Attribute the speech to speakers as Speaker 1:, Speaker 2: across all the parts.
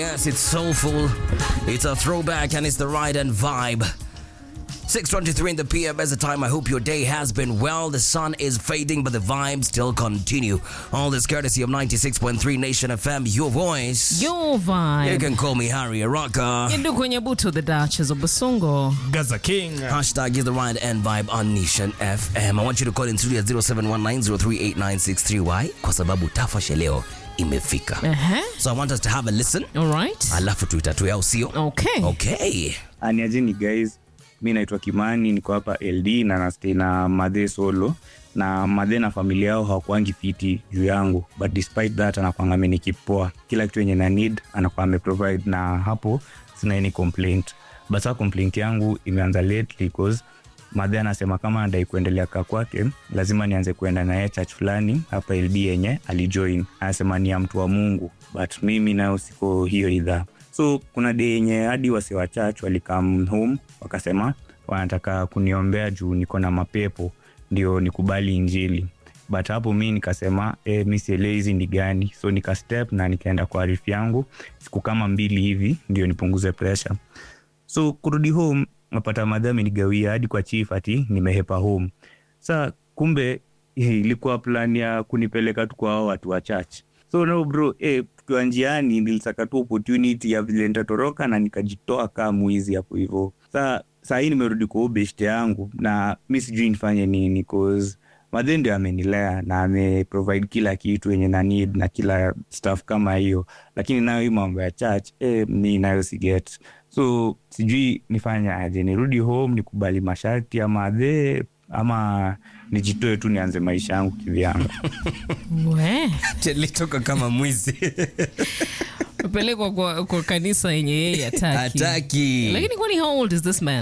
Speaker 1: Yes, it's soulful. It's a throwback and it's the ride and vibe. 6.23 in the PM as the time. I hope your day has been well. The sun is fading, but the vibes still continue. All this courtesy of 96.3 Nation FM, your voice.
Speaker 2: Your
Speaker 1: You
Speaker 2: vibe.
Speaker 1: can call me Harry Araka.
Speaker 2: Indu kwenye buto the Duchess of Basongo.
Speaker 3: Gaza King.
Speaker 1: Hashtag is the ride and vibe on Nation FM. I want you to call in studio at 0719038963. Why? Kwa sababu tafashe leo imefika.
Speaker 2: Uh-huh.
Speaker 1: So I want us to have a listen.
Speaker 2: All right.
Speaker 1: Alafu tuitatue au sio?
Speaker 2: Okay.
Speaker 1: Okay.
Speaker 4: Aniajeni guys, mi naitwa Kimani, niko hapa LD na nastay na madhe solo na madhe na familia yao hawakuangi fiti juu yangu, but despite that anakwanga amenikipoa kila kitu yenye na need anakuwa ameprovide, na hapo sina any complaint. But sa complaint yangu imeanza lately cause madhe anasema kama anadai kuendelea kaa kwake lazima nianze kuenda naye church fulani hapa LD yenye alijoin. Anasema ni ya mtu wa Mungu, but mimi nayo siko hiyo idhaa so kuna day yenye hadi wase wa church walikam home wakasema wanataka kuniombea juu niko na mapepo ndio nikubali injili but hapo mi nikasema e, mi sielewi hizi ni gani so nika step na nikaenda kwa arifu yangu siku kama mbili hivi ndio nipunguze pressure so kurudi home napata madha amenigawia hadi kwa chief ati nimehepa home sa kumbe eh, ilikuwa plan ya kunipeleka tu kwa hao watu wa church so no bro eh, tukiwa njiani nilisaka tu opportunity ya vile nitatoroka na nikajitoa kaa mwizi hapo hivo sa saa hii nimerudi kwa huyu beshte yangu na mi sijui nifanye nini cause madhe ndio amenilea na ameprovide kila kitu yenye na need na kila stuff kama hiyo lakini nayo hii mambo ya church eh, mi nayo siget so sijui nifanye aje nirudi home nikubali masharti ya madhe ama nijitoe tu nianze maisha yangu kivyangu
Speaker 2: We.
Speaker 1: Litoka kama mwizi.
Speaker 2: Pelekwa kwa, kwa kanisa yenye yeye hataki.
Speaker 1: Hataki.
Speaker 2: Lakini kwani how old is this man?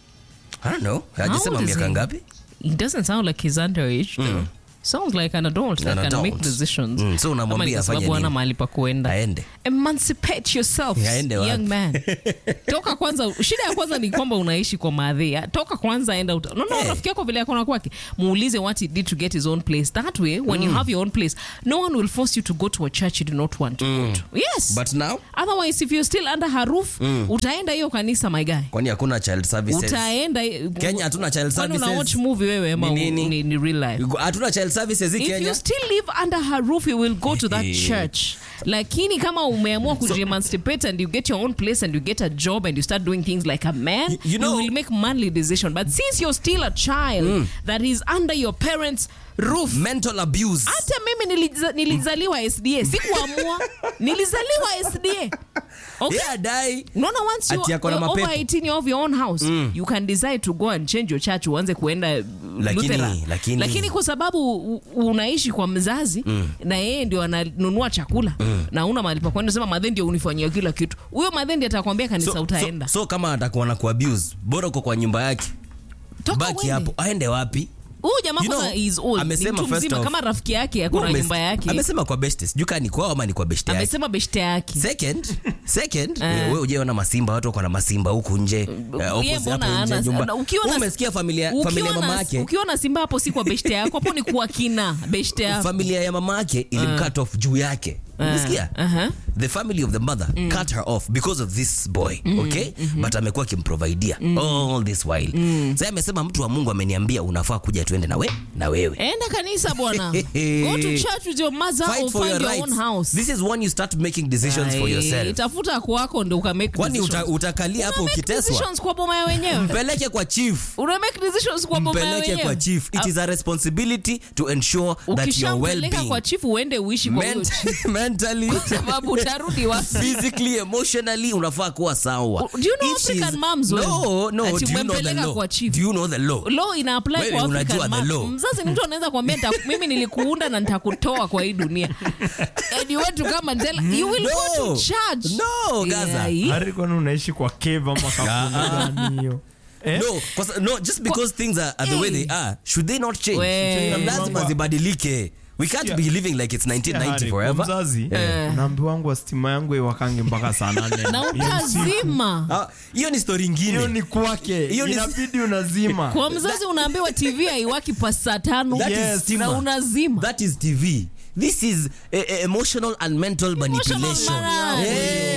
Speaker 1: I don't know. Hajasema
Speaker 2: old is
Speaker 1: miaka
Speaker 2: he?
Speaker 1: ngapi?
Speaker 2: He doesn't sound like he's underage though. Sounds like an adult that
Speaker 1: An
Speaker 2: can make
Speaker 1: adult.
Speaker 2: decisions.
Speaker 1: Mm, so unamwambia
Speaker 2: Kama ni kwa
Speaker 1: afanye
Speaker 2: sababu hana
Speaker 1: nini?
Speaker 2: mahali pa kuenda.
Speaker 1: Aende.
Speaker 2: Emancipate yourself,
Speaker 1: Aende wapi?
Speaker 2: young man. Toka kwanza, shida ya kwanza ni kwamba unaishi kwa maadhi. Toka kwanza enda uta. No, no,
Speaker 1: Hey.
Speaker 2: rafiki yako vile akona kwake. Muulize what he did to get his own place. That way, when you have your own place, no one will force you to go to a church you do not want to go to. Yes.
Speaker 1: But now
Speaker 2: Otherwise, if you're still under her roof, utaenda hiyo kanisa my guy.
Speaker 1: kwani hakuna child services?
Speaker 2: Utaenda
Speaker 1: Kenya hatuna child
Speaker 2: Kwani una
Speaker 1: services.
Speaker 2: watch movie wewe ama
Speaker 1: Ni nini?
Speaker 2: ni, ni real life?
Speaker 1: Hatuna child services hii
Speaker 2: if
Speaker 1: Kenya.
Speaker 2: you still live under her roof you will go to that
Speaker 1: Eh.
Speaker 2: church lakini kama umeamua kujiemancipate and you get your own place and you get a job and you start doing things like a man
Speaker 1: You- you know-
Speaker 2: will make manly decision but since you're still a child that is under your parents roof
Speaker 1: Mental abuse.
Speaker 2: hata mimi niliza, nilizaliwa sda sikuamua nilizaliwa sda okay?
Speaker 1: Yeah, dai.
Speaker 2: Unaona once you
Speaker 1: Ati ako na
Speaker 2: are over
Speaker 1: mapepo.
Speaker 2: 18 you have your own house you can decide to go and change your church uanze kuenda uh,
Speaker 1: Lakini-
Speaker 2: Lutheran.
Speaker 1: lakini-
Speaker 2: lakini kwa sababu u- unaishi kwa mzazi na yeye ndio ananunua chakula na una mahali pa kwenda sema madhe ndio unifanyia kila kitu huyo madhe ndio atakwambia kanisa
Speaker 1: So,
Speaker 2: utaenda
Speaker 1: so, so kama atakuwa na kuabuse, bora uko kwa nyumba yake.
Speaker 2: Toka
Speaker 1: Baki
Speaker 2: uende.
Speaker 1: hapo. Aende wapi?
Speaker 2: huyu jamaa
Speaker 1: You know,
Speaker 2: kwanza is old ni
Speaker 1: amesema
Speaker 2: mtu
Speaker 1: first
Speaker 2: mzima
Speaker 1: off-
Speaker 2: kama rafiki yake akona
Speaker 1: Umes-
Speaker 2: nyumba yake
Speaker 1: Amesema kwa beshte. Sijui kama ni kwao ama ni kwa beshte yake.
Speaker 2: amesema beshte yake
Speaker 1: second second
Speaker 2: Eh.
Speaker 1: wewe ujeona masimba watu wako na masimba huku nje eh,
Speaker 2: Yeye
Speaker 1: opposite
Speaker 2: mbona
Speaker 1: hapo nje ya
Speaker 2: hana-
Speaker 1: nyumba
Speaker 2: na- ukiwa na-
Speaker 1: Wewe umesikia familia
Speaker 2: ukiwa
Speaker 1: familia ya
Speaker 2: na-
Speaker 1: mama yake
Speaker 2: ukiwa na simba hapo si kwa beshte yako hapo ni kwa kina beshte yako
Speaker 1: familia ya mama yake ilimcut off juu yake umesikia
Speaker 2: uh-huh.
Speaker 1: the family of the mother cut her off because of this boy okay but amekuwa akimprovidea all this while sasa amesema mtu wa Mungu ameniambia unafaa kuja tuende na we na wewe
Speaker 2: enda kanisa bwana go to church with your mother
Speaker 1: fight
Speaker 2: or
Speaker 1: for
Speaker 2: find
Speaker 1: your
Speaker 2: your
Speaker 1: rights
Speaker 2: own house
Speaker 1: this is when you start making decisions for
Speaker 2: Ai,
Speaker 1: yourself
Speaker 2: tafuta kwako ndo ukamake
Speaker 1: kwani uta,
Speaker 2: decisions.
Speaker 1: utakalia hapo
Speaker 2: Una make
Speaker 1: ukiteswa
Speaker 2: decisions kwa boma ya wenyewe
Speaker 1: mpeleke kwa chief
Speaker 2: una make decisions kwa boma ya
Speaker 1: mpeleke
Speaker 2: wenyewe
Speaker 1: kwa chief it is a responsibility to ensure that your
Speaker 2: ukishampeleka
Speaker 1: well-being
Speaker 2: kwa chifu uende uishi kwa huyo
Speaker 1: ment-
Speaker 2: chifu
Speaker 1: mentally
Speaker 2: sababu utarudi wapi
Speaker 1: physically emotionally unafaa kuwa sawa
Speaker 2: Do you know
Speaker 1: If she's-
Speaker 2: African moms when-
Speaker 1: no no
Speaker 2: ati
Speaker 1: do you know the
Speaker 2: umempeleka
Speaker 1: law
Speaker 2: kwa chief?
Speaker 1: do you know the law
Speaker 2: law ina apply
Speaker 1: Wewe
Speaker 2: kwa
Speaker 1: unajua
Speaker 2: African
Speaker 1: the
Speaker 2: man.
Speaker 1: law.
Speaker 2: mzazi ni mtu anaweza kuambia "Nita- mimi nilikuunda na nitakutoa kwa hii dunia and you want to come and tell you will go
Speaker 1: No.
Speaker 2: to church
Speaker 1: No, Gaza.
Speaker 2: Yeah,
Speaker 3: Hari kwani unaishi kwa cave ama kampuni gani hiyo? Eh?
Speaker 1: no, kwa sa- no just because things are, are the way they are should they not change
Speaker 2: We.
Speaker 1: Na lazima zibadilike we can't
Speaker 3: Sikia.
Speaker 1: be living like it's 1990
Speaker 3: Hari, kwa
Speaker 1: forever
Speaker 3: mzazi
Speaker 2: Eh.
Speaker 3: naambiwangu stima yangu iwakange mpaka saa nane
Speaker 2: na
Speaker 3: ya usiku.
Speaker 2: utazima
Speaker 1: Ah, hiyo ni story
Speaker 3: hiyo
Speaker 1: ingine
Speaker 3: ni kwake
Speaker 1: Hiyo ni-
Speaker 3: inabidi unazima
Speaker 2: kwa mzazi unaambiwa tv haiwaki pa saa tano
Speaker 1: That is
Speaker 3: Yes.
Speaker 1: stima.
Speaker 2: na unazima
Speaker 1: that is tv this is eh, eh, emotional and mental manipulation
Speaker 2: maradhi.
Speaker 1: Eh.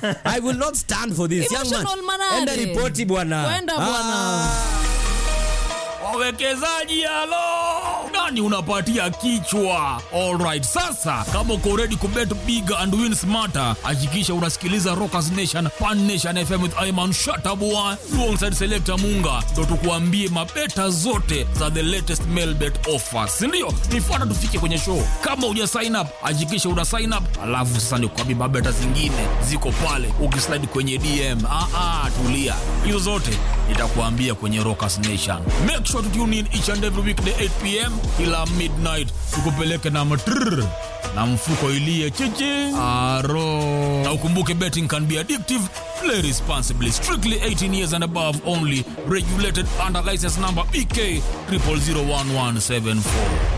Speaker 1: I will not stand for this. Young man,
Speaker 2: Emotional manare.
Speaker 1: enda ripoti bwana.
Speaker 2: Kwenda bwana.
Speaker 5: wawekezaji halo nani unapatia kichwa alright sasa kama uko ready kubet big and win smarter hakikisha unasikiliza rockers nation pan nation fm with iman shatabua alongside selector munga ndo tukuambie mabeta zote za the latest mail bet offers sindio nifuata tufike kwenye show kama uja sign up hakikisha una sign up alafu sasa nikuambie mabeta zingine ziko pale ukislide kwenye dm ah, ah, tulia hizo zote nitakuambia kwenye rockers nation make sure to tune in each and every weekday 8 pm kila midnight tukupeleke na matrrr na mfuko ilie chichi aro na ukumbuke betting can be addictive play responsibly strictly 18 years and above only regulated under license number bk 00011774